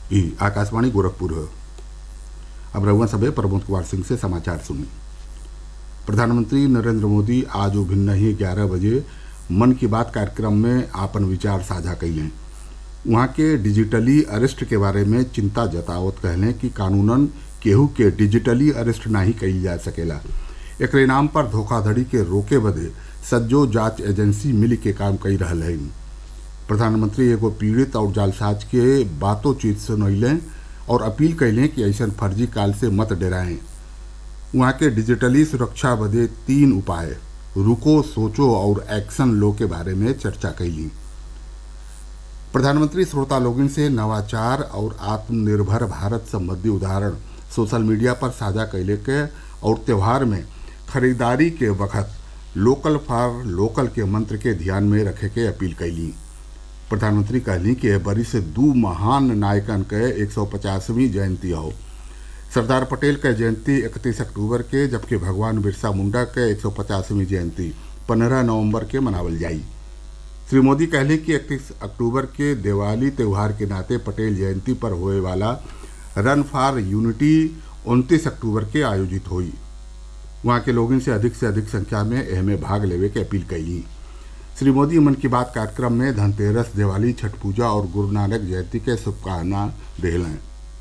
ई आकाशवाणी गोरखपुर है अब रघुवन सभे प्रमोद कुमार सिंह से समाचार सुनिए प्रधानमंत्री नरेंद्र मोदी आज भिन्न ही ग्यारह बजे मन की बात कार्यक्रम में आपन विचार साझा कैलें वहाँ के डिजिटली अरेस्ट के बारे में चिंता जतावत कहलें कि कानूनन केहू के डिजिटली अरेस्ट नाही कईल जा सकेला एकरे नाम पर धोखाधड़ी के रोके बदे सज्जो जांच एजेंसी मिल के काम कई रहल है प्रधानमंत्री एगो पीड़ित और जालसाज के बातों चीत सुनैलें और अपील कैलें कि ऐसा फर्जी काल से मत डराएं वहाँ के डिजिटली सुरक्षा बदे तीन उपाय रुको सोचो और एक्शन लो के बारे में चर्चा कैली प्रधानमंत्री श्रोता लोगन से नवाचार और आत्मनिर्भर भारत संबंधी उदाहरण सोशल मीडिया पर साझा कैले के और त्यौहार में खरीदारी के वक्त लोकल फॉर लोकल के मंत्र के ध्यान में रखे के अपील कैली प्रधानमंत्री कहली कि एह बरी से दू महान नायकन के एक सौ पचासवीं जयंती हो सरदार पटेल के जयंती इकतीस अक्टूबर के जबकि भगवान बिरसा मुंडा के एक सौ पचासवीं जयंती पंद्रह नवंबर के मनावल जाई श्री मोदी कहले कि इकतीस अक्टूबर के दिवाली त्यौहार के नाते पटेल जयंती पर होए वाला रन फॉर यूनिटी उनतीस अक्टूबर के आयोजित हुई वहाँ के लोगों से अधिक से अधिक संख्या में एहमे भाग लेवे के अपील कैली श्री मोदी मन की बात कार्यक्रम में धनतेरस दिवाली छठ पूजा और गुरु नानक जयंती के शुभकामना दिलें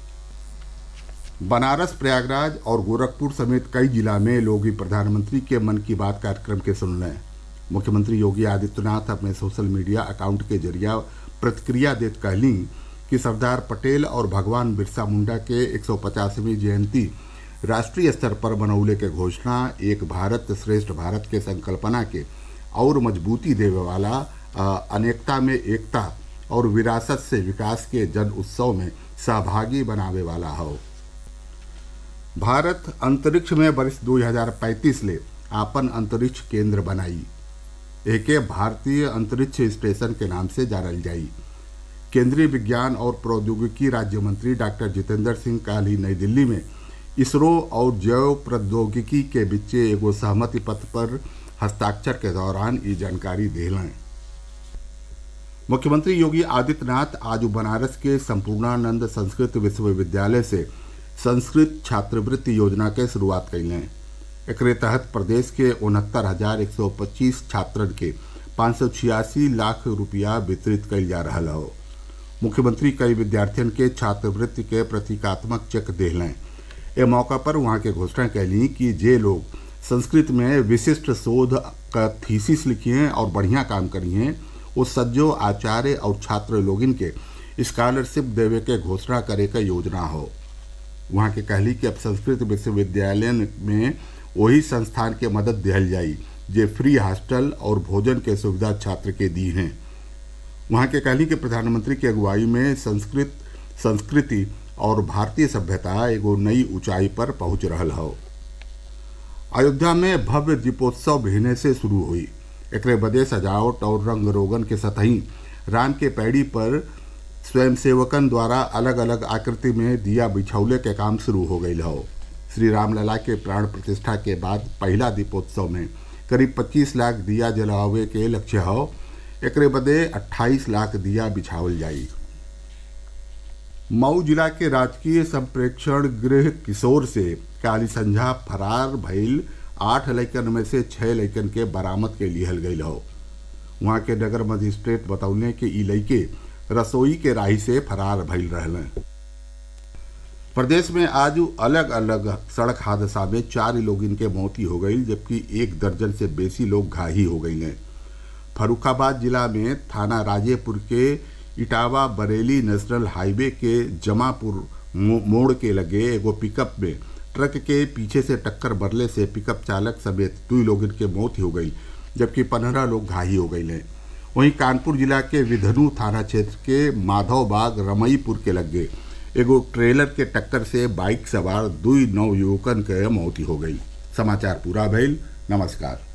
बनारस प्रयागराज और गोरखपुर समेत कई जिला में लोग प्रधानमंत्री के मन की बात कार्यक्रम के सुन लें मुख्यमंत्री योगी आदित्यनाथ अपने सोशल मीडिया अकाउंट के जरिए प्रतिक्रिया देत कहली कि सरदार पटेल और भगवान बिरसा मुंडा के एक सौ पचासवीं जयंती राष्ट्रीय स्तर पर मनौले के घोषणा एक भारत श्रेष्ठ भारत के संकल्पना के और मजबूती देवे वाला अनेकता में एकता और विरासत से विकास के जन उत्सव में सहभागी बनावे वाला हो भारत अंतरिक्ष में वर्ष 2035 ले आपन अंतरिक्ष केंद्र बनाई एके भारतीय अंतरिक्ष स्टेशन के नाम से जानल जाई केंद्रीय विज्ञान और प्रौद्योगिकी राज्य मंत्री डॉक्टर जितेंद्र सिंह काल ही नई दिल्ली में इसरो और जैव प्रौद्योगिकी के बीच एगो सहमति पत्र पर हस्ताक्षर के दौरान ये जानकारी दिलें मुख्यमंत्री योगी आदित्यनाथ आज बनारस के संपूर्णानंद संस्कृत विश्वविद्यालय से संस्कृत छात्रवृत्ति योजना के शुरुआत कैलें एकरे तहत प्रदेश के उनहत्तर हजार एक सौ पच्चीस छात्रन के पाँच सौ छियासी लाख रुपया वितरित कल जा रहा हो मुख्यमंत्री कई विद्यार्थियों के छात्रवृत्ति के प्रतीकात्मक चेक दिलें ए मौका पर वहाँ के घोषणा कैली कि जे लोग संस्कृत में विशिष्ट शोध का थीसिस लिखिए और बढ़िया काम करिए वो सज्जो आचार्य और छात्र लोगिन के स्कॉलरशिप देवे के घोषणा करे का योजना हो वहाँ के कहली कि अब संस्कृत विश्वविद्यालय में वही संस्थान के मदद दिहल जाई जे फ्री हॉस्टल और भोजन के सुविधा छात्र के दी हैं वहाँ के कहली कि प्रधानमंत्री की अगुवाई में संस्कृत संस्कृति और भारतीय सभ्यता एगो नई ऊंचाई पर पहुंच रहा हो अयोध्या में भव्य दीपोत्सव भिने से शुरू हुई एक बदे सजावट और रंग रोगन के सतही राम के पैड़ी पर स्वयंसेवकन द्वारा अलग अलग आकृति में दिया बिछौले के काम शुरू हो गई हो श्री रामलला के प्राण प्रतिष्ठा के बाद पहला दीपोत्सव में करीब 25 लाख दिया जलावे के लक्ष्य हो एक बदे 28 लाख दिया बिछावल जाई मऊ जिला के राजकीय संप्रेक्षण गृह किशोर से काली संझा फरार भइल आठ लैकन में से छह लैकन के बरामद के लिहल गई हो वहाँ के नगर मजिस्ट्रेट बतौले कि ई लैके रसोई के राही से फरार भइल रहल प्रदेश में आज अलग अलग सड़क हादसा में चार लोगन के मौती हो गई जबकि एक दर्जन से बेसी लोग घाही हो गई हैं फरुखाबाद जिला में थाना राजेपुर के इटावा बरेली नेशनल हाईवे के जमापुर मोड़ के लगे एगो पिकअप में ट्रक के पीछे से टक्कर बरले से पिकअप चालक समेत दो लोगों के मौत हो गई जबकि पंद्रह लोग घायल हो गए हैं वहीं कानपुर जिला के विधनु थाना क्षेत्र के माधवबाग रमईपुर के लगे एगो ट्रेलर के टक्कर से बाइक सवार दुई नौ युवकन के मौत हो गई समाचार पूरा भइल नमस्कार